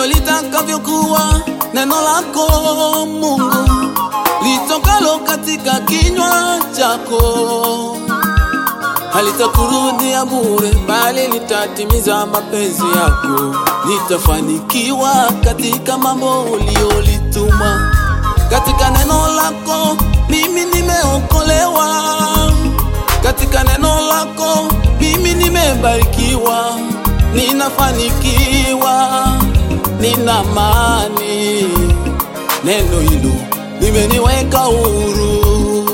litakavyokuwa neno lako Mungu litokalo katika kinywa chako halitakurudia bure, bali litatimiza mapenzi yako. Litafanikiwa katika mambo uliolituma. Katika neno lako mimi nimeokolewa, katika neno lako mimi nimebarikiwa, ninafanikiwa, nina amani. Neno hilo limeniweka huru.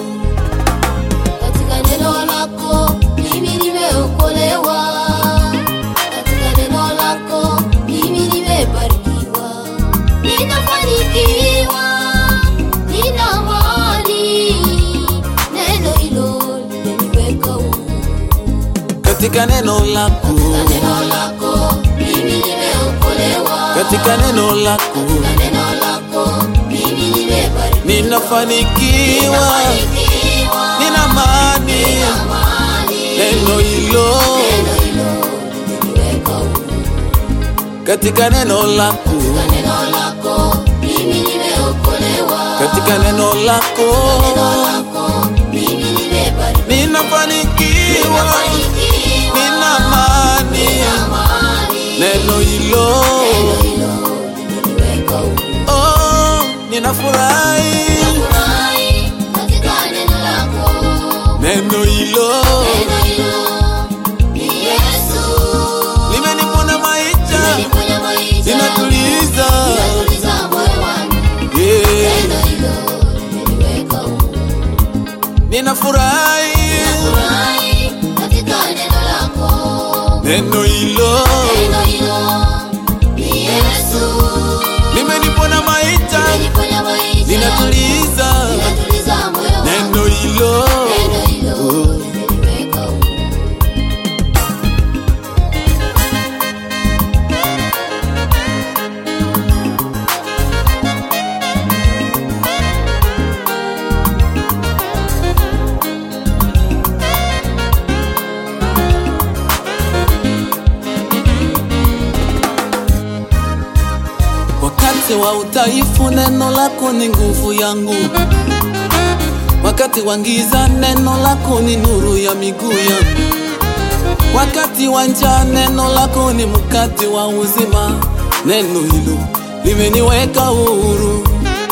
Katika neno lako mimi nimeokolewa, katika neno lako mimi nimebarikiwa, ninafanikiwa, nina amani. Neno hilo limeniweka huru. Katika neno lako, Katika neno lako mimi nimeokolewa, katika neno lako katika neno lako mimi nimebarikiwa, ninafanikiwa, ninafanikiwa, nina amani. nina amani. Neno hilo Neno hilo limeniweka huru. katika neno lako, Katika neno lako mimi nimeokolewa, katika neno lako neno lako mimi nimebarikiwa, ninafanikiwa, ninafanikiwa, nina amani. nina amani. Neno hilo Neno hilo limeniweka huru. oh, ninafurahi. Nafurahi katika neno lako, Neno hilo neno hilo ni Yesu. limenipona maisha, Limeniponya maisha, linatuliza linatuliza moyo wangu. yeah. Neno hilo limeniweka huru. Ninafurahi Furahi katika neno lako, neno hilo neno hilo ni Yesu. limenipona maisha, Limeniponya maisha, linatuliza linatuliza moyo wangu. neno hilo Neno hilo limeniweka huru. Wakati wa udhaifu, neno lako ni nguvu yangu. Wakati wa giza, neno lako ni nuru ya miguu yangu. Wakati wa njaa, neno lako ni mkate wa uzima. Neno hilo limeniweka huru.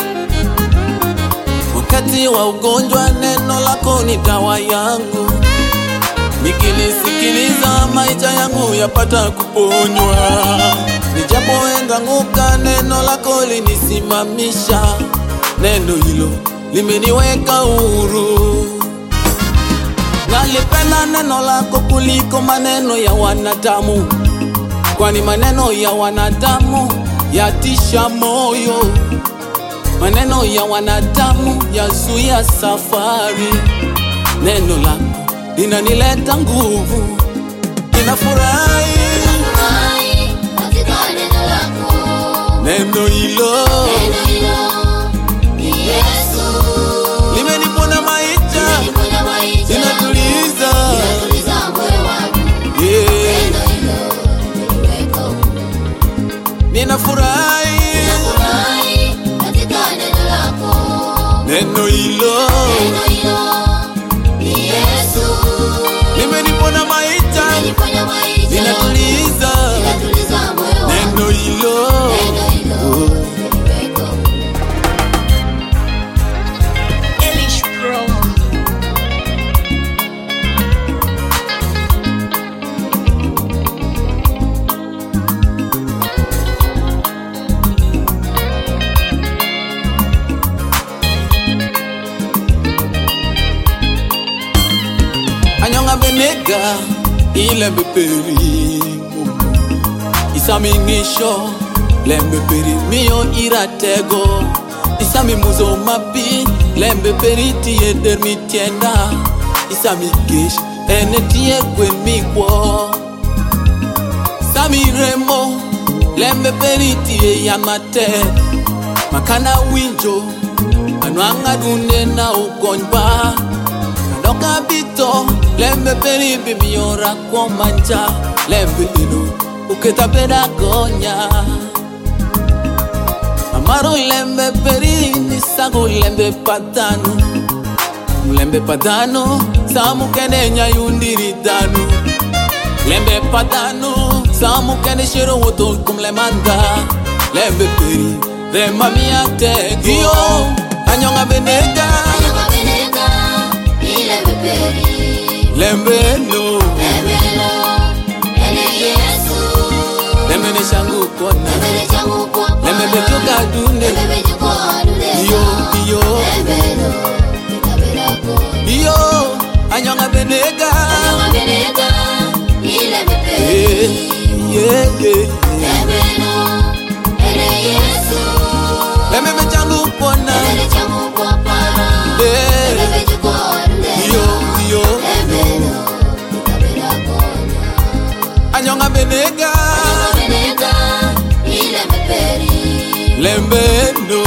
Wakati wa ugonjwa, neno lako ni dawa yangu. Nikilisikiliza maisha yangu yapata kuponywa. Nijapoenda ng'uka, neno lako linisimamisha. Neno hilo limeniweka huru. Nalipenda neno lako kuliko maneno ya wanadamu, kwani maneno ya wanadamu yatisha moyo. Maneno ya wanadamu yazuia safari. Neno lako linanileta nguvu, ninafurahi. Furahi katika neno lako, Neno hilo neno hilo ni Yesu. limenipona maisha, Limeniponya maisha, linatuliza linatuliza moyo wangu. yeah. Neno hilo limeniweka huru. Ninafurahi Furahi katika neno lako, neno hilo neno hilo ni Yesu. limenipona maisha, Limeniponya maisha, linatuliza linatuliza moyo wangu. neno hilo Neno hilo limeniweka huru. Elish Pro. anyonga benega ilembe peri isamingisho lembe peri miyo iratego isami muzo mapi lembe peri tie der mitienda isami kesh ene tie gwen mikwo sami remo lembe peri tie yamate makana winjo anwang'a dunde na ukonyba Kadoka bito lembe peri bimiora kwa manja lembe ino uketa peda gonya Maro lembe peri ni sagu lembe patanu Lembe patanu samu kene nyayundiri danu Lembe patanu samu kene shiro woto kum lemanda Lembe peri rema mia tego Yo anyonga benega Anyonga benega, ilembe peri. Lembe no Lemelo, ene Yesu. Lembe ne shangu kona Lembele changu kwa pa. Lembe betuka dune Lembele juko adule. Yo yo Lembelo, itabera koni. Yo anyonga benega Anyonga benega, ilembe Yeah peri. yeah yeah Lembelo, ene Yesu. Lembe be changu kona Lembele changu kwa pa. Yeah Lembele juko adule. Yo yo Lembelo, itabera koni. anyonga benega Anyonga benega, ilembe peri. Lembe no